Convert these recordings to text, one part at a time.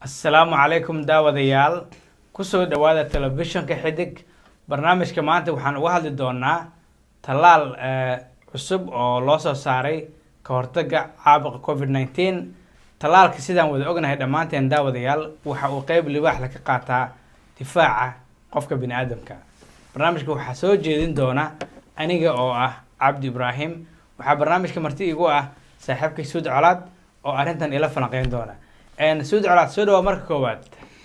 asalaamu calaykum daawadayaal kusoo dhawaada telefishinka xidig barnaamijka maanta waxaan uga hadli doonaa tallaal cusub oo loo soo saaray ka hortaga caabuqa covid nineteen tallaalka sidaan wada ognahay dhammaanteen daawadayaal waxa uu qeyb libaaxda ka qaataa difaaca qofka bini aadamka barnaamijka waxaa soo jeedin doona aniga oo ah cabdi ibraahim waxaa barnaamijka marti igu ah saaxiibkay suud colaad oo arrintan ila falanqeyn doona suud colaad soo dhawaa marka koowaad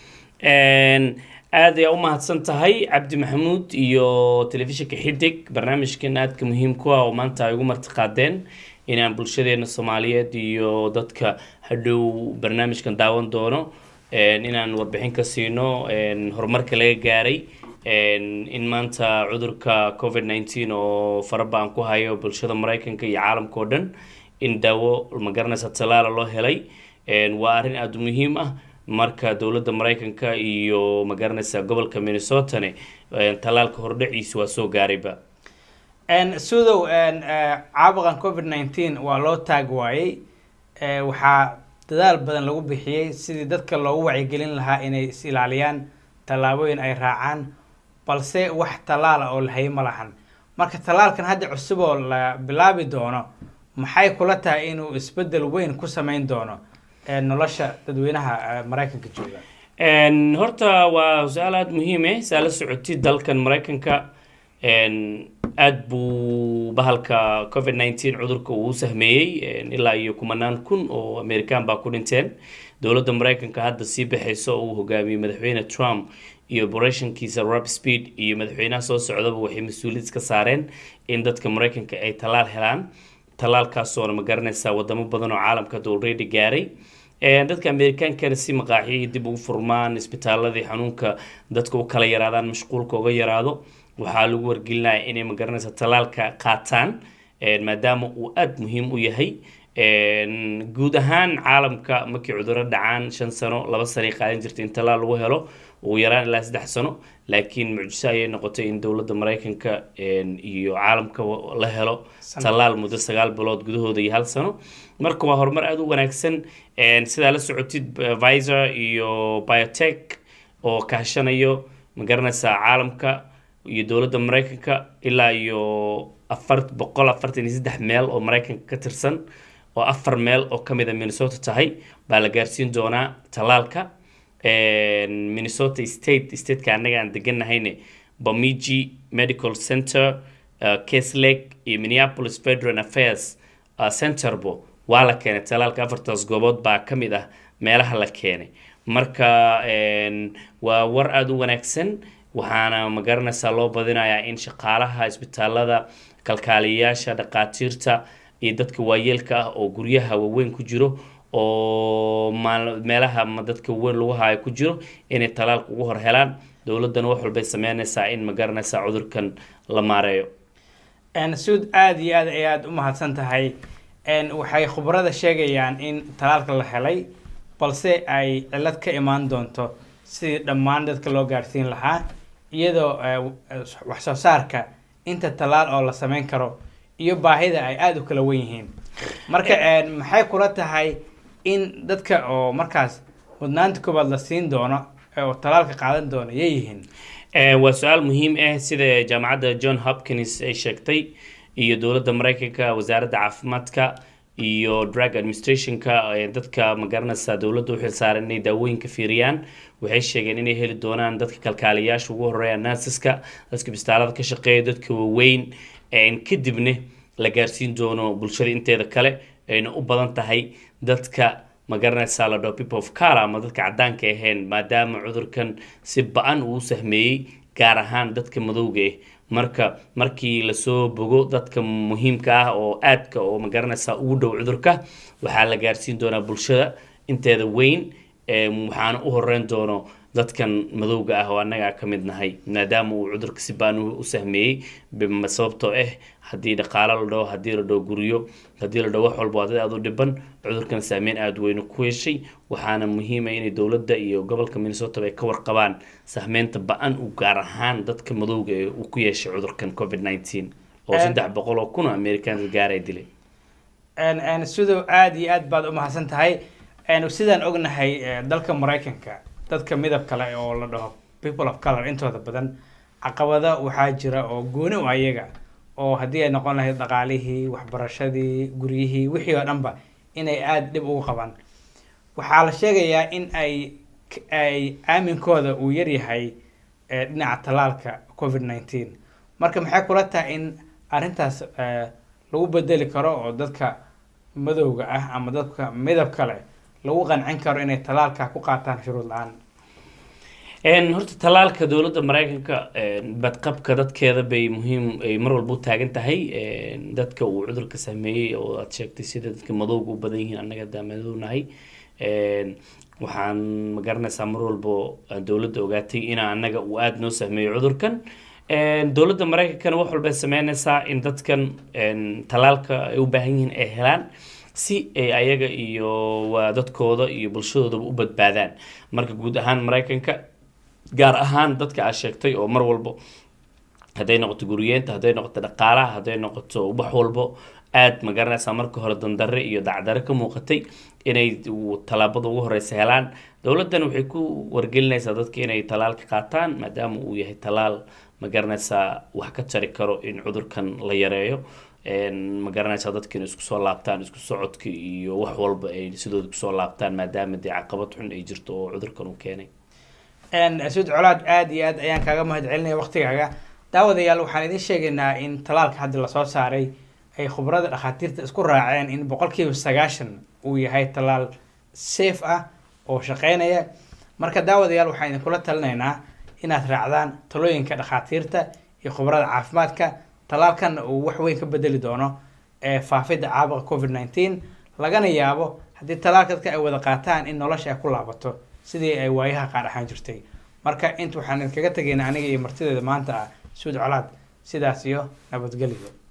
aad ayaa u mahadsan tahay cabdi maxamuud iyo telefishinka xidig barnaamijkan aadka muhiimku ah oo maanta ay ugu martiqaadeen inaan bulshadeena soomaaliyeed iyo dadka hadhow barnaamijkan daawan doono inaan warbixin ka siino horumarka laga gaaray in maanta cudurka covid nineteen oo farabaan ku hayo bulshada mareykanka iyo caalamka oo dhan in daawo magaranaysa tallaala loo helay waa arrin aada u muhiim ah marka dowladda mareykanka iyo magaranaysa gobolka minnesotane tallaalka hordhaciisa waa soo gaarayba sudow caabuqan covid nineteen waa loo taag waayey waxaa dadaal badan lagu bixiyey sidii dadka loogu wacyigelin lahaa inay is ilaaliyaan tallaabooyin ay raacaan balse wax tallaala oo la hayay ma lahan marka tallaalkan hadda cusub oo la bilaabi doono maxay kula tahay inuu isbedel weyn ku sameyn doono nolosha dadweynaha mareykanka jooga horta waa su-aal aada muhiim eh saa la socotid dalkan mareykanka aada buu bahalka covid nineteen cudurka uu sahmeeyey ilaa iyo kumanaan kun oo american baa ku dhinteen dowladda mareykanka hadda sii baxayso oo uu hogaamiyey madaxweyne trump iyo operatiinkiisa rab speed iyo madaxweynaha soo socdaba waxay mas-uuliyad iska saareen in dadka mareykanka ay tallaal helaan tallaalkaasoona ma garanaysaa wadamo badan oo caalamka hadda already gaaray dadka amerikaankana si maqaaxiyihii dib ugu furmaan isbitaaladii xanuunka dadka u kala yaraadaan mashquulka uga yaraado waxaa lagu wargelinaya inay magaranaysa tallaalka qaataan maadaama uu aada muhiim u yahay guud ahaan caalamka markii cuduro dhacaan shan sano laba sanay qaadan jirta in tallaal lagu helo ugu yaraan ilaa saddex sano laakiin mucjiso ayay noqotay in dowladda mareykanka iyo caalamka la helo tallaal muddo sagaal bilood gudahooda iyo hal sano marka waa horumar aada u wanaagsan sidaa la socotid visor iyo biotech oo kaashanayo magaranaysaa caalamka iyo dowladda mareykanka ilaa iyo afar boqol afartan iyo saddex meel oo mareykanka ka tirsan oo afar meel oo kamid a minnesota tahay baa la gaarsiin doonaa tallaalka minnesota state stateka annaga aan deganahayne bamiji medical center case lake iyo minneapolis federal affairs centerbo waa la keenay tallaalka afartaas goobood baa ka mid ah meelaha la keenay marka waa war aada u wanaagsan waxaana magaranaysaa loo badinayaa in shaqaalaha isbitaalada kalkaaliyayaasha dhaqaatiirta iyo dadka waayeelka ah oo guryaha waaweyn ku jiro oo meelaha dadka weyn lagu haayo ku jiro inay tallaalka ugu hor helaan dowladdana wax walbay sameynaysaa in magaranaysaa cudurkan la maareeyo suud aada iyo aad ay aada u mahadsan tahay waxay khubarada sheegayaan in tallaalka la helay balse ay cilad ka imaan doonto sidii dhammaan dadka loo gaarsiin lahaa iyadoo wax soo saarka inta tallaal oo la sameyn karo iyo baahida ay aada u kala wen yihiin marka maxay kula tahay in dadka oo markaas mudnaanta koobaad la siin doono oo tallaalka qaadan doono yay yihiin waa su-aal muhiim ah sida jaamacadda john hopkins ay sheegtay iyo dowladda mareykanka wasaaradda caafimaadka iyo drug administrationka dadka magaranaysa dowladda uxil saaran inay daawooyinka fiiriyaan waxay sheegeen inay heli doonaan dadka kalkaaliyayaasha ugu horeeya nurseska dadka bistaalada ka shaqeeya dadka waaweyn kadibna la gaarsiin doono bulshada inteeda kale ayna u badan tahay dadka magaranaysa la dhao people of car ama dadka caddaanka ahayn maadaama cudurkan si ba-an uu sahmeeyey gaar ahaan dadka madowga ah marka markii lasoo bogo dadka muhiimka ah oo aadka oo magaranaysa ugu dhow cudurka waxaa la gaarsiin doonaa bulshada inteeda weyn waxaana u horeyn doono dadkan madowga ah oo annaga ka mid nahay maadaama uu cudurka si baan u sahmeeyey sababtoo ah haddii dhaqaalo la dhaho haddii la dhaho guryo haddii la dhaho wax walba waa dad aada u dhiban cudurkan saameyn aada weynu ku yeeshay waxaana muhiima inay dowladda iyo gobolka minnesota ay ka warqabaan sahmeynta ba-an uu gaar ahaan dadka madowga ee uu ku yeeshay cudurkan covid nineteen oo saddex boqol oo kun oo amerikaanka gaaray dilay sidow aada iyo aad baad u mahadsan tahay Een, sidaan ognahay eh, dalka maraykanka dadka midab kale oo la dhaho people of color intooda badan caqabado waxaa jira oo gooni u ayaga oo haddii ay noqon lahayd dhaqaalihii waxbarashadii guryihii wixii oo dhanba inay aada dhib ugu qabaan waxaa la sheegayaa in ay ay aaminkooda uu yaryahay eh, dhinaca tallaalka covid nineteen marka maxay kula tahay in arrintaas eh, lagu bedeli karo oo dadka madowga ah ama dadka midab kale lagu qancin karo inay tallaalka ku qaataan shuruud la-aan Een, horta talaalka dowladda maraykanka een, badqabka dadkeeda bay muhiim ay mar walba u taagan tahay een, dadka uu cudurka saameeyey oo aad sheegtay sida dadka madowga u badan yihiin annaga daa madownahay Een, waxaan ma garanaysaa mar walba aan dowladda ogaatay in annaga uu aada noo saameeyo cudurkan Een, dowladda maraykankana wax walbay sameynaysaa in dadkan een, talaalka ay u baahan yihiin ay helaan si ay ayaga iyo waa dadkooda iyo bulshadoodaba u badbaadaan marka guud ahaan maraykanka gaar ahaan dadka aad sheegtay oo mar walbo hadday noqoto guriyeenta hadday noqoto dhaqaalaha hadday noqoto wax walbo aad ma garanaysaa marka hore dandarre iyo dacdare ka muuqatay inay u- tallaabada ugu horeysa helaan dowladdan waxay ku wargelinaysaa dadka inay talaalka qaataan maadaama uu yahay talaal ma garanaysaa wax ka jari karo in cudurkan la yareeyo Een, ma garanaysaa dadka inay isku soo laabtaan isku socodka iyo wax walba ay sidooda kusoo laabtaan maadaama dee caqabad xun ay jirto oo cudurkan uu keenay Een, suud colaad aada iyo aad ayaan kaaga mahad celinaya waqtigaaga daawadayaal waxaan idiin sheegaynaa in talaalka hadda lasoo saaray ay khubarada dhakhaatiirta isku raaceen in boqolkiiba sagaashan uu yahay talaal safe ah oo shaqeynaya marka daawadayaal waxaan idinkula talinaynaa inaad raacdaan talooyinka dhakhaatiirta iyo khubarada caafimaadka talaalkan uu wax weyn ka bedeli doono ee faafidda caabuqa covid nineteen lagana yaabo haddii talaalka dadka ay wada qaataan in nolosha ay ku laabato sidii ay waayaha qaar ahaan jirtay marka inta waxaan idinkaga tegaynaa aniga iyo martideeda maanta ah suud colaad sidaas iyo nabadgelyo